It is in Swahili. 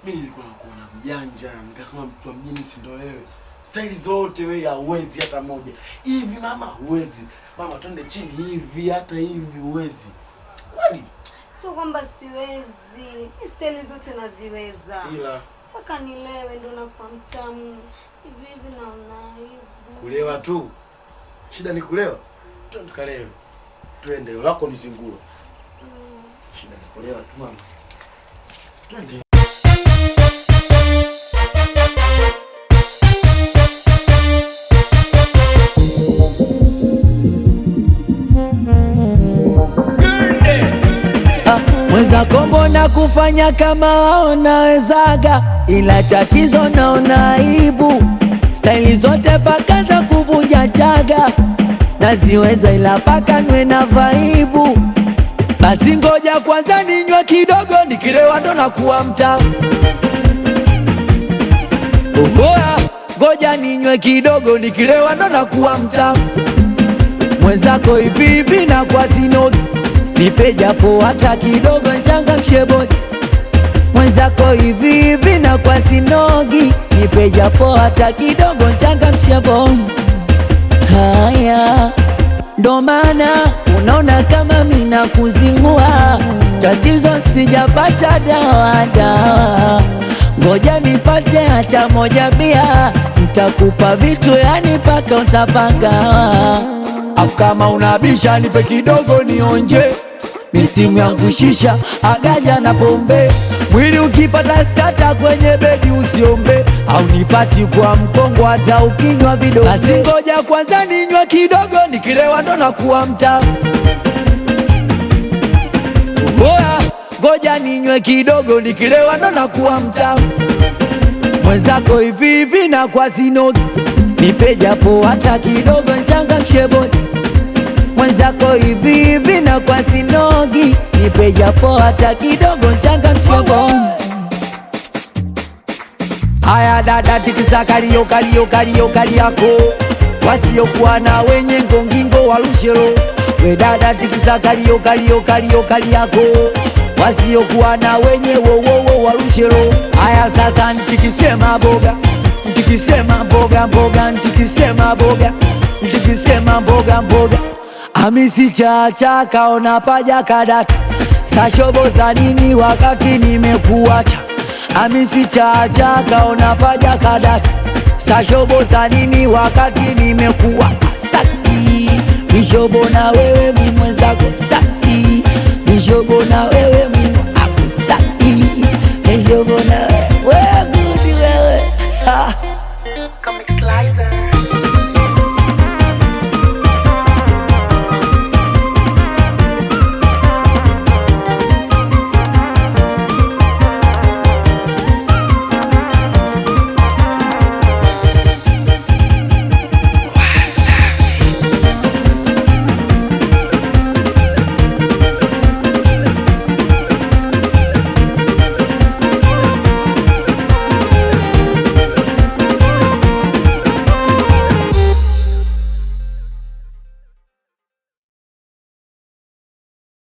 Mimi nilikuwa nakuona mjanja, nikasema mtu wa mjini si ndo wewe. Staili zote wewe hauwezi hata moja. Hivi mama huwezi. Mama twende chini hivi hata hivi huwezi. Kweli? Sio kwamba siwezi, mi staili zote naziweza, Ila mpaka nilewe ndo nakuwa mtamu hivi hivi, naona aibu. kulewa tu. Shida ni kulewa. Twende tukalewe. Twende, lako ni zinguo. Shida ni kulewa tu mama. Twende. Mwenzako mbona kufanya kama wao nawezaga, ila tatizo naona aibu. Staili zote paka za kuvunja chaga naziweza, ila paka nwe na vaibu. Basi ngoja kwanza ninywe kidogo, nikilewa ndo nakuwa mtamu. Ohoa, ngoja ninywe kidogo, nikilewa ndo nakuwa mtamu. Mwenzako hivi hivi na kwa sinogi nipe japo hata kidogo nchangamshe bodi mwenzako hivi hivi na kwa sinogi nipe japo hata kidogo nchangamshe bodi haya ndo maana unaona kama mina kuzingua tatizo sijapata dawa dawa ngoja nipate hata moja bia ntakupa vitu yani paka utapagawa afu kama unabisha nipe kidogo nionje mistimu yangu shisha agaja na pombe mwili ukipata skata kwenye bedi usiombe au nipati kwa mkongo hata ukinywa vidogo basi ngoja kwanza ninywe kidogo nikilewa ndo nakuwa mtamu Oya, ngoja ninywe kidogo nikilewa ndo nakuwa mtamu mwenzako hivi hivi na kwa sinogi nipe japo hata kidogo nchangamshe bodi mwenzako hivi hivi na kwa sinogi nipe japo hata kidogo nchangamshe bodi Haya dada tikisa kalio kalio kalio kali yako wasiokuwa na wenye ngongingo walushelo we dada tikisa kalio kalio kalio kali yako wasiokuwa na wenye wowowo walushelo haya sasa ntikisema boga ntikisema mboga mboga ntikisema boga ntikisema mboga mboga amisi chacha kaona paja kadata sashobo za nini wakati nimekuacha amisi chacha kaona paja kadata sashobo za nini wakati nimekuwa staki mishobo na wewe mi mwenzako staki mishobo na wewe mi ako staki mishobo na wewe